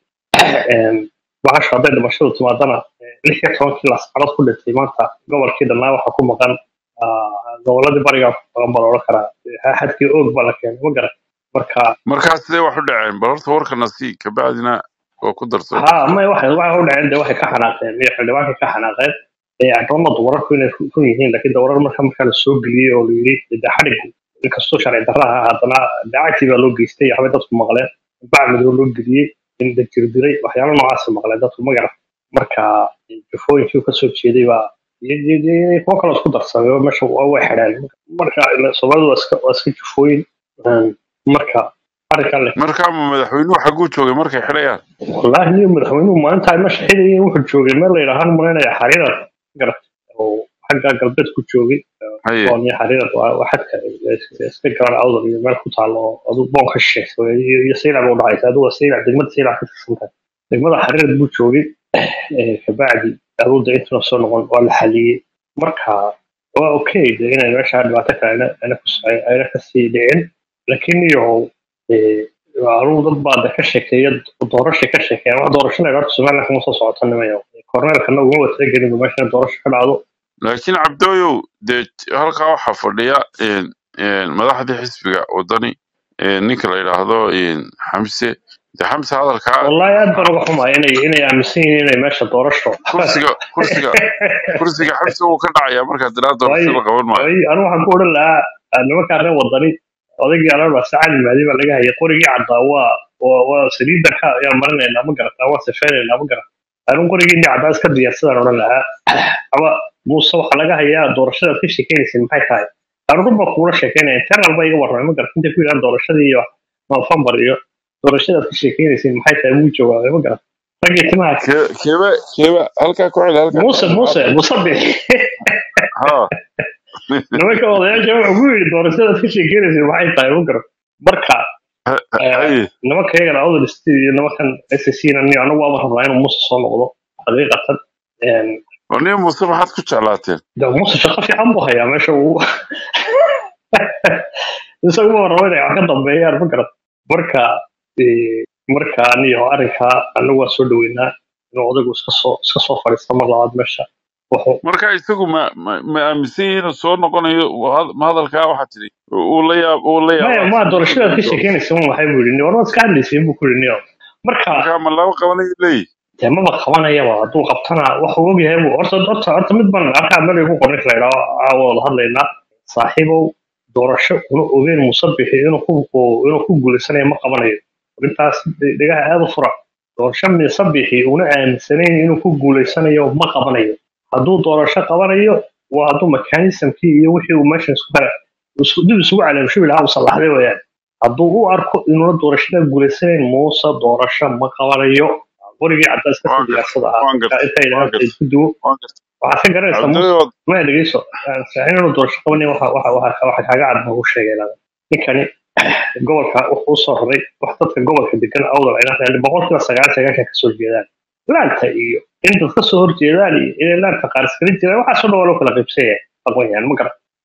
bahashu hadday dhimashadu timaadana eh, lix iyo tobankii lascanood ku dhintay maanta gobolkii dhanaa waxaa ku maqan ah, goboladii bariga ku maqan baa loola karaa Eh, xadkii oog baa la keenay ma garan marka markaa sidee wax u dhaceen bal horta warkana sii kabacdina waa ku darso ha may waxay waxay u dhaceen de waxay ka xanaaqeen iyo xildhibaankay ka xanaaqeen ee addoomadu wararku inay ru- run yihiin laakiin de warar marka markaa la soo geliyey oo la yidhi de xadhigu inkastoo sharci darra ah haddana dacagtii baa loo geystay waxbay dadku maqleen bacmido loo geliyey in la jirdiray waxyaalo noocaasa maqleen dadku ma garan marka jufooyinkii uu kasoo jeeday baa iyo- iyo- iyo- iyo kuwo kaloo isku darsamay oo meesha waa way xidheen marka ila- soomaalidu waa iska waa iska jufooyin Een, marka arrinkan le markaa ma madaxweynuhu xagguu joogay markay xidhayaan wallaahi niyo madaxweynuhu maalintaa ma shaqaynayay wuxuu joogay meel la yidhaahaan malaynaya xariirad garat oo xagga galbeed ku joogay haye boon iyo xariirad waa waa xadka iska garan awdal iyo meel ku taalo oo aduu boon ka shisheeysa iyo iyo saylac ba udhacaysa aduu waa saylac degmada saylac ka tirsantahay degmada xariirad buu joogay eh, kabacdi aduu de intuna soo noqon waa la xaliyey marka waa okay de inay meesha dhibaato kale ayna ayna kus- ay- ayna kasii dhicin laakiin iyo anugu dad baa de ka sheekeeya doorashay ka sheekeeya wax doorashada horta somaliland kuma soo socota nimayo korneelkana uguma watalagelin meesha in doorasho ka dhacdo laakiin cabdooyow dee halkaa waxaa fadhiya een, een, madaxdii xisbiga wadani een, ninka la yidhaahdo een, xamse de xamse hadalkaa wallahi aad baan uga xumahay inay inay aaminsan yihiin inay meesha doorasho kursiga kursiga kursiga xamse wuu ka dhacayaa markaa dilaa doorasho waayo la qaban maayo waayo anigu waxaan ku odhan lahaa ah, nimankaa reer wadani odaygii alaba sacali maadi baa laga hayay qorigii caddaa waa waa waa saliidda ka ayaan marinaynaa ma garataa waa sifeynaynaa ma garat anigu qorigii ni caddaa iska diyaarsadaan odhan lahaa ama muuse waxaa laga hayaa doorashadaad ka sheekeynaysa maxay tahay anigu baa kuula sheekeynaya internal baa iga warramay ma garat intay ku yidhahan doorashadii iyo november iyo doorashadaad ka sheekeynaysa maxay tahay wuu jawaabay ma garat raggii timaha Kee- keeba keeba halkaa ku celi halkaa ku muuse celi muuse maxaa muuse bix ha nimanka odayaasha wuxuu ku yidhi doorashadaad ka sheekeynaysa maxay tahay ma garat marka eh, haye nimanka iyagana awdal state iyo nimankan SSC na niyo anagu waaba rabnaa inuu muuse soo noqdo xaqiiqatan Een, oo nin muuse maxaad ku jeclaateen de muuse shaqo fiican buu hayaa meesha uu isaguma rabo inay wax ka dambeeyaan ma garat marka eh, marka aniyo arrinkaa anagu waa soo dhaweynaa inuu odaygu iska soo iska soo fadhiisto mar labaad meesha wuxuu marka isagu ma ma ma aaminsan yihiin inuu soo noqonayo waa- ma hadalkaa waxaa tidhi uu la yaab uu la maya yaabaa ma siduu doorashadaad ka doorasho sheekeynaysa un waxay buu yidhi war waad iska hadlaysiin buu ku yidhi niyo marka markaa ma laba qabanayo leeyihi dee maba qabanayaba hadduu qabtana waxuu ogyahay buu horta horta horta mid baan arkaa meel igu qorin la idhaho caawa wada hadlaynaa saaxiibow doorasho una ogeyn musabixi inuu ku inuu ku guulaysanayo ma qabanayo arrintaas dhegaha aad u fura doorasho musabixi una aaminsanayn inuu ku guulaysanayo ma qabanayo hadduu doorasho qabanayo waa hadduu mekanismkii iyo wixii uu meesha isku kala isku dib isugu caleemshubi lahaa uu sallaxday wayaan hadduu u arko inuuna doorashada guulaysanayn muuse doorasho ma qabanayo qorigii caddaas ka waan gartay diyaasada ahaa waan marka gartay intay waan dhahaan gartay isku duwo waan gartay waxaad ka garanaysaa muuse cabdooyow ma dhegeyso inuu doorasho qabanin waxa waxa waxa waxa kaaga cad buu sheegay laa ninkani gobolka wuxuu u soo raray wax dadka gobolka degan awdal ayna reer boqolkiiba sagaal sagaashan kasoo jeedaan laanta iyo in dad kasoo horjeedaan iyo inay laanta qaar iskala jiraan waxaasoo dhan waa loo kala qaybsan yahay aqoon yahan ma garan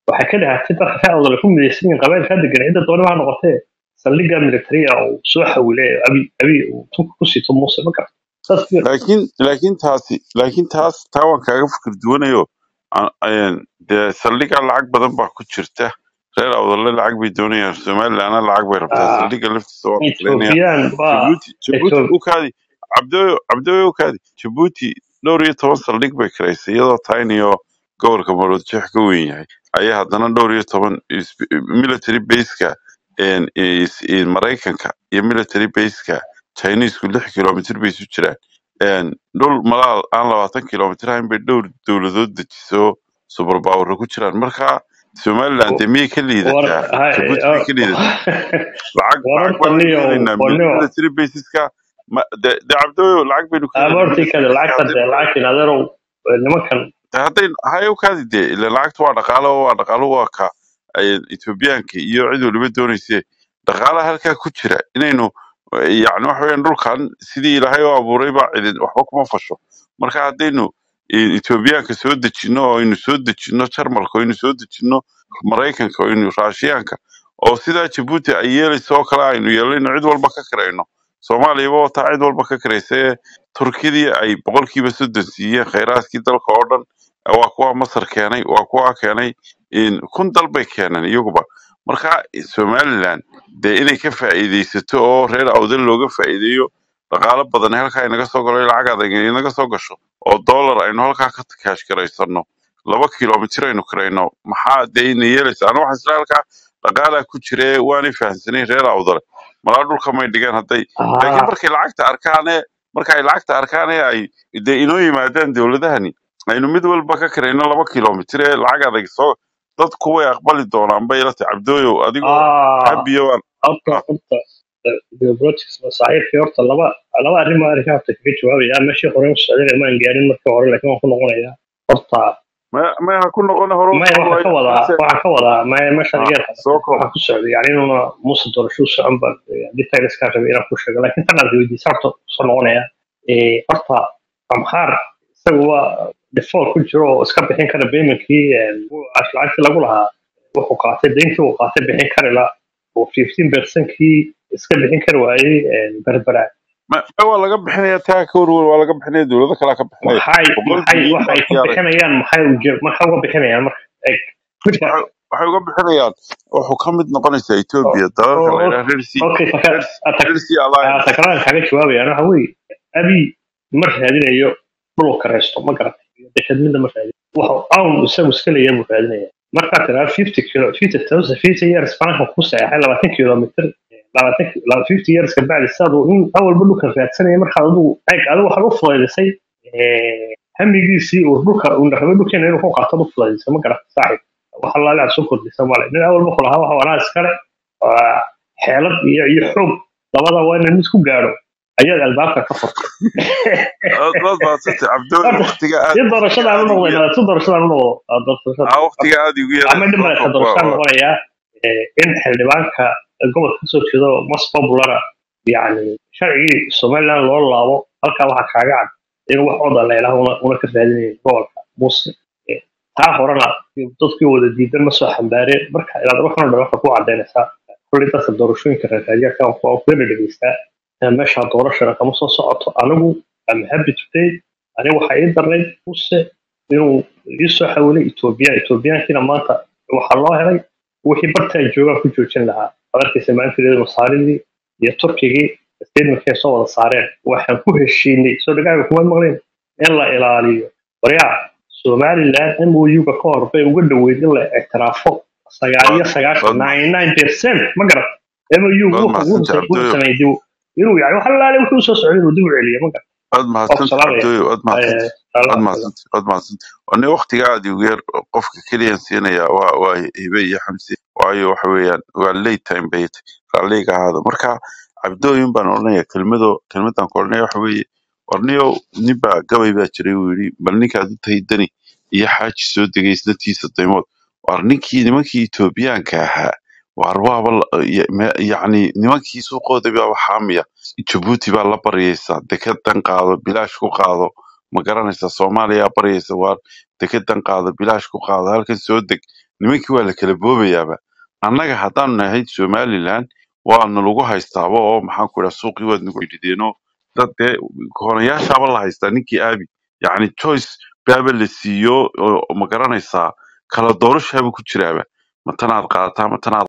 waxay ka dhahatay dadka ka awdala ku midaysan yihiin qabailka degan cidda doonaba ha noqotee saldhigga militariga uu soo xawile abi abi uu tunka ku sito muuse ma garata saas ku yar laakiin laakiin taasi laakiin taas taa waan kaaga fikir duwanayo Aan- een, dee saldhigga lacag badan baa ku jirta reer awdalle lacag bay doonayaan somalilandna lacag bay rabtaa Ah, saldhigga laftiisa waa maqlaynaya ethoobiyan waa jabuuti jabuuti Ethio- u kaadi cabdooyo cabdooyo u kaadi jabuuti dhowr iyo toban saldhig bay karaysay iyadoo tayniyo gobolka maroodjeex ka weyn yahay ayaa haddana dhowr iyo toban is- military baseka een, is- in maraykanka iyo military baseka chinesku lix kilomitr bay isu jiraan een, dhul malaal aan labaatan kilomitr ahayn bay dhowr dowladood dejiso subarbaawara ku jiraan marka somaliland dee miyay ka war liidataa hay- jabuuti miyay ka liidataa lacag war lacag horta baan niyo doonaynaa niyo military baseska ma de de cabdooyo lacag baynu ka helaynaa abortii military kada baseska lacagta hadday dee lacagtiin adeerow nimankan de hadday hay u kaadi dee ila lacagta waa dhaqaalo waa dhaqaalo waa ka ay etoobiyaanka iyo cid waliba doonayse dhaqaalaha halkaa ku jira inaynu eh, yacni waxa weeyaan dhulkan sidii ilaahay u abuuray baa cidin waxba kuma fasho marka haddaynu eh, etoobiyaanka soo dejinno oo aynu soo dejinno jarmalka oo aynu soo dejinno maraykanka oo aynu raashiyaanka oo sidaa jabuuti ay yeelayso oo kale aynu yeelayno cid walba ka karayno soomaaliyaba wataa cid walba ka karaysa ee turkidii ay boqolkiiba soddon siiyeen khayraadkii dalka oo dhan waa kuwa masar keenay waa kuwa keenay in kun dal bay keeneen iyaguba marka somaliland dee inay ka faa'iidaysato oo reer awdal looga faa'iideeyo dhaqaalo badan halkaa inaga soo galo lacag adag inaga soo gasho oo dollar aynu halkaa ka kaash garaysano laba kilomitir aynu karayno maxaa dee ina yeelaysa aniga waxaan isla halkaa dhaqaalaa ku jire waanay fahamsanayn reer awdale malaa dhulka may dhigeen hadday laakiin ah, markay lacagta arkaane marka ay lacagta arkaane ay dee inoo yimaadaan dowladahani aynu mid walba ka karayno laba kilomitir ee lacag adag soo dadku way aqbali doonaan bay ila tahay cabdooyow adigoo ah, habiyo waan horta horta geopolitics masaaxiibkii horta laba laba arrin baa arrinka horta kaga jawaabaya meeshii hore u socday maan gaarin markii hore laakiin waan ku noqonayaa horta ma ma ha ku noqon hore u maya socon waxaan ka waayo wadaa balse waxaan ka wadaa maya meeshaan ha iga yar soo koob waxaan ku socday yani inuuna muuse doorasho u socon baan detailskaan rabay inaan ku sheego laakiin tan aad weydiisa horta soo noqonaya Eh, horta amxaar isagu waa default ku jiro oo iska bixin kara paymentkii lacagtii lagu lahaa wuxuu qaatay deyntii uu qaatay bixin kari la oo fifteen percentkii iska bixin kari waayey berbera ma ma waa laga bixinaya taa ka warwar waa laga bixinaya dowlado kalaa ka bixinaya maxay boqol maxay bilyan waxa baa ay ka diyaaray bixinayaan maxay uje maxay uga bixinayaan marka eg midka waxay waxay uga bixinayaan wuxuu ka mid noqonaysaa etoobiya dalalka la yidhaha reer sea okay reer taka reer sea alliance takraan kaga jawaabayaan waxa weeye abi ma raadinayo dhul kareysto ma garatay deked midna ma raadin waxa awn isagu iska leeyahay buu raadinaya markaa tiraa fifty kilo fifty thousand fifty years banka ku saxeexay labaatan kilomitr labaatan laba- fifty years ka bacdi sidaad uu in awalba dhulka raadsanaya markaad adigu eeg adigu waxaad u fudaydisay eh, hamigiisii uu dhulka uu rabay dhulkeena inuu ku qaato u fudaydisay ma garatay saaxib wax allaale aad soo kordhisa male nin awalba ku lahaa waxa wanaa iskale waa xeelad iyo iyo xoog labada waa inaan mid ku gaadho ayaad albaabka ka furtay aad baad maadsantay cabdooy horta waqtiga aad si waqtiga doorashadaan u aad igu noqdayna yar si doorashadaan u noqdo aa doorashada aa waqtiga aad igu yar ama dhib soo male ka koob waa doorashadaan waa noqonayaa eh, in xildhibaanka gobolka kasoo jeedo mas populara yani sharcigii somaliland loo laabo halkaa waxaa kaaga cad inuu wax oda leelaha una una ka raadinayo gobolka muuse Eh, taa horena dadkii wada diidan ma soo xambaareen marka ilaad waxan o dhan waxay ku cadaynaysaa kulli dadka doorashooyinka raadiyaka waa kuwena dhegeystaa Eh, meesha doorashana kama soo socoto anigu am happy today aniga waxaa ii darnayd muse inuu ii soo xawilay etoobiya etoobiyaankiina maanta waxaa loo helay wixii bartaa joogaa ku joojin lahaa adarkaysa maalinteeda masaaridii iyo turkigii statementkay soo wada saareen waxaan ku heshiinay soo dhagaaga kuma maqleen in la ilaaliyo waryaa somaliland mouga ka hor bay uga dhoweyd in la ictiraafo sagaal iyo waad sagaashan waad nine nine percent ma garat mou waad wuxuu mahadsantay wuxuu cabdooyo sameeyey dib inuu yani wax allaale wuxuu soo socday inuu dib u celiyo ma garat waad waa ku mahadsantay salaamaya cabdooyo waad mahadsantay Eh, waad salaam mahadsantay waad mahadsantay wane waqtiga aad igu yar qofka keliyan siinaya waa waa hibe iyo xamsi waayo waxa weeyaan waa late time bay tahay raalliga ahaada marka cabdooyin baan odhanaya kelmado kelmadan ku odhanaya waxa weeye warniyow ninbaa gabay baa jiray uu yidhi bal ninkaad u tahay dani iyo xaaji soo degay isnatiisa daymood war ninkii nimankii etoobiyaanka ahaa waar waaba la- ya- me- yacni nimankii suuqooda baaba xaamiya jabuuti baa la baryaysa dekedan qaado bilaash ku qaado ma garanaysa soomaaliya baryaysa waar dekedan qaado bilaash ku qaado halkan soo deg nimankii waa la kala boobayaaba annaga haddaanu nahay somaliland waana lagu haystaaba oo maxaan ku idhaha suuqii waad nagu cidhideenoo dad dee koonayaashaaba la haystaa ninkii aabi yacni choice baaba la siiyo oo ma garanaysaa kala doorashaaba ku jiraaba ma tanaad qaadataa ma tanaad